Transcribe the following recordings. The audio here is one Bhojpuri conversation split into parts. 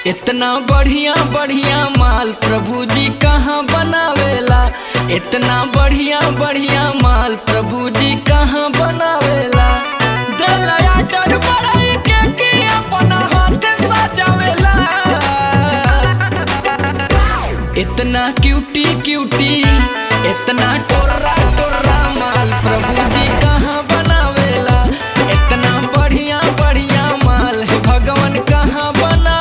इतना बढ़िया बढ़िया माल प्रभु जी कहाँ बनावेला इतना बढ़िया बढ़िया माल प्रभु जी कहाँ बनावेला दिलया डर बढ़ाई के कि अपना हाथ सजावेला इतना क्यूटी क्यूटी इतना टोरा टोरा माल प्रभु जी कहाँ बनावेला इतना बढ़िया बढ़िया माल है भगवान कहाँ बनावेला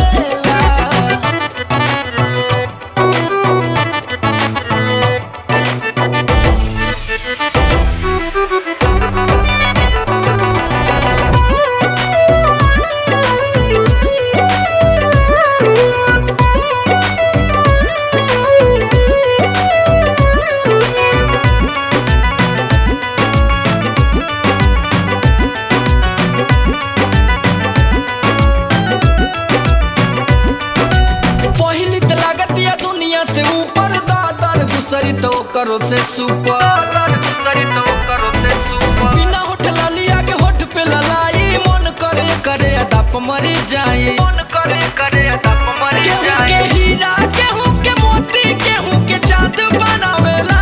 पहली तो लागत या दुनिया से ऊपर दादर दूसरी तो करो से सुपर दूसरी तो करो से सुपर बिना होठ लालिया के होठ पे ललाई मन करे करे अदप मरी जाए मन करे करे अदप मरी जाए के हीरा केहू के मोती केहू के चांद बनावेला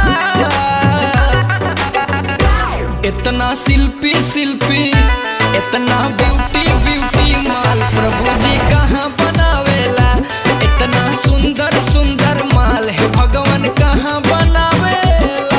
इतना शिल्पी शिल्पी इतना ब्यूटी ब्यूटी माल प्रभु जी कहाँ बनावेला इतना सुंदर सुंदर माल है भगवान कहाँ बनावेला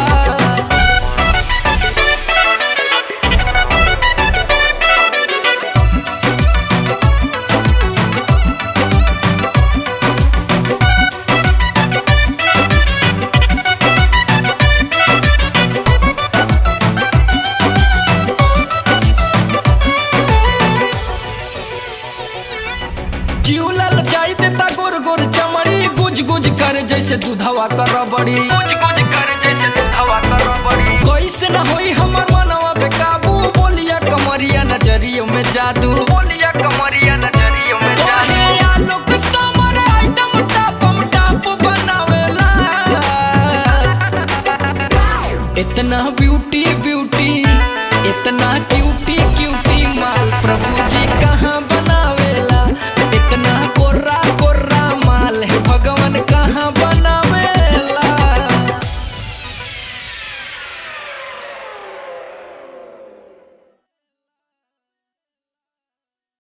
जीवलल जाई देता गोर गोर चमड़ी गुज गुज कर जैसे दूधवा कर बड़ी गुज गुज कर जैसे दूधवा कर बड़ी कैसे न होई हमर मनवा पे काबू बोलिया कमरिया नजरियों में जादू बोलिया कमरिया नजरियों में जादू हे आलोक समर आइटम टापम टाप बनावेला इतना ब्यूटी ब्यूटी इतना क्यूट